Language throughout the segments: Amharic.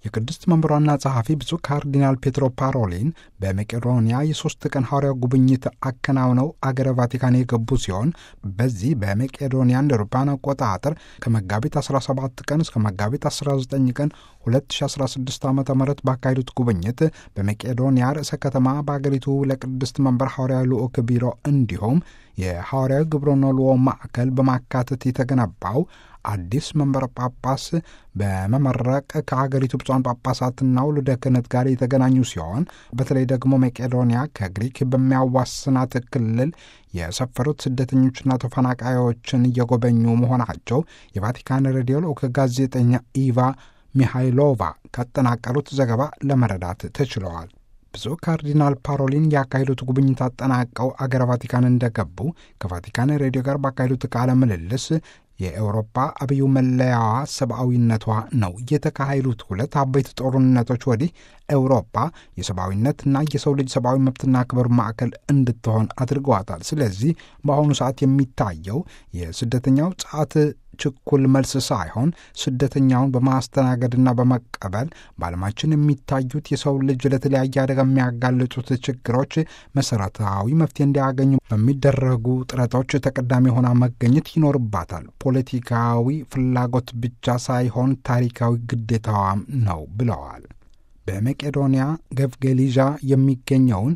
የቅድስት መንበሯና ጸሐፊ ብፁዕ ካርዲናል ፔትሮ ፓሮሊን በመቄዶንያ የሦስት ቀን ሐዋርያው ጉብኝት አከናውነው አገረ ቫቲካን የገቡ ሲሆን በዚህ በመቄዶንያ እንደ አውሮፓውያን አቆጣጠር ከመጋቢት 17 ቀን እስከ መጋቢት 19 ቀን 2016 ዓ ም ባካሄዱት ጉብኝት በመቄዶንያ ርዕሰ ከተማ በአገሪቱ ለቅድስት መንበር ሐዋርያዊ ልዑክ ቢሮ እንዲሁም የሐዋርያዊ ግብረ ነልዎ ማዕከል በማካተት የተገነባው አዲስ መንበረ ጳጳስ በመመረቅ ከሀገሪቱ ብፁዓን ጳጳሳትና ውልደ ክህነት ጋር የተገናኙ ሲሆን በተለይ ደግሞ መቄዶንያ ከግሪክ በሚያዋስናት ክልል የሰፈሩት ስደተኞችና ተፈናቃዮችን እየጎበኙ መሆናቸው የቫቲካን ሬዲዮ ልዑክ ጋዜጠኛ ኢቫ ሚሃይሎቫ ካጠናቀሩት ዘገባ ለመረዳት ተችለዋል። ብፁዕ ካርዲናል ፓሮሊን ያካሄዱት ጉብኝት አጠናቀው አገረ ቫቲካን እንደገቡ ከቫቲካን ሬዲዮ ጋር ባካሄዱት ቃለ ምልልስ የአውሮፓ አብዩ መለያዋ ሰብአዊነቷ ነው። የተካሄዱት ሁለት አበይት ጦርነቶች ወዲህ አውሮፓ የሰብአዊነትና የሰው ልጅ ሰብአዊ መብትና ክብር ማዕከል እንድትሆን አድርገዋታል። ስለዚህ በአሁኑ ሰዓት የሚታየው የስደተኛው ጸዓት ችኩል መልስ ሳይሆን ስደተኛውን በማስተናገድና በመቀበል በዓለማችን የሚታዩት የሰው ልጅ ለተለያየ አደጋ የሚያጋልጡት ችግሮች መሰረታዊ መፍትሄ እንዲያገኙ በሚደረጉ ጥረቶች ተቀዳሚ ሆና መገኘት ይኖርባታል። ፖለቲካዊ ፍላጎት ብቻ ሳይሆን ታሪካዊ ግዴታዋም ነው ብለዋል። በመቄዶንያ ገፍጌሊዣ የሚገኘውን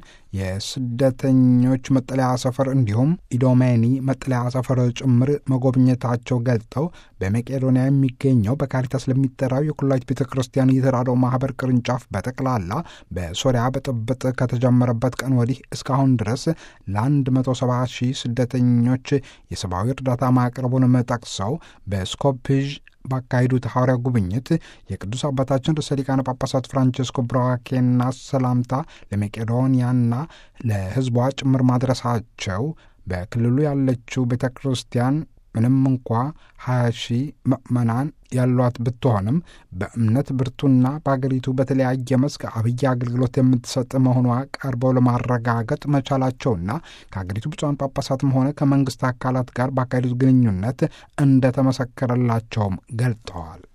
የስደተኞች መጠለያ ሰፈር እንዲሁም ኢዶሜኒ መጠለያ ሰፈር ጭምር መጎብኘታቸው ገልጠው በመቄዶንያ የሚገኘው በካሪታስ ለሚጠራው የኩላሊት ቤተ ክርስቲያን የተራድኦ ማህበር ቅርንጫፍ በጠቅላላ በሶሪያ ብጥብጥ ከተጀመረበት ቀን ወዲህ እስካሁን ድረስ ለ170 ሺህ ስደተኞች የሰብአዊ እርዳታ ማቅረቡንም ጠቅሰው በስኮፕዥ ባካሄዱት ሐዋርያ ጉብኝት የቅዱስ አባታችን ርዕሰ ሊቃነ ጳጳሳት ፍራንቸስኮ ብራኬና ሰላምታ ለመቄዶንያና ለሕዝቧ ጭምር ማድረሳቸው በክልሉ ያለችው ቤተ ክርስቲያን ምንም እንኳ ሀያ ሺህ ምዕመናን ያሏት ብትሆንም በእምነት ብርቱና በአገሪቱ በተለያየ መስክ አብይ አገልግሎት የምትሰጥ መሆኗ ቀርበው ለማረጋገጥ መቻላቸውና ከአገሪቱ ብፁዓን ጳጳሳትም ሆነ ከመንግስት አካላት ጋር ባካሄዱት ግንኙነት እንደተመሰከረላቸውም ገልጠዋል።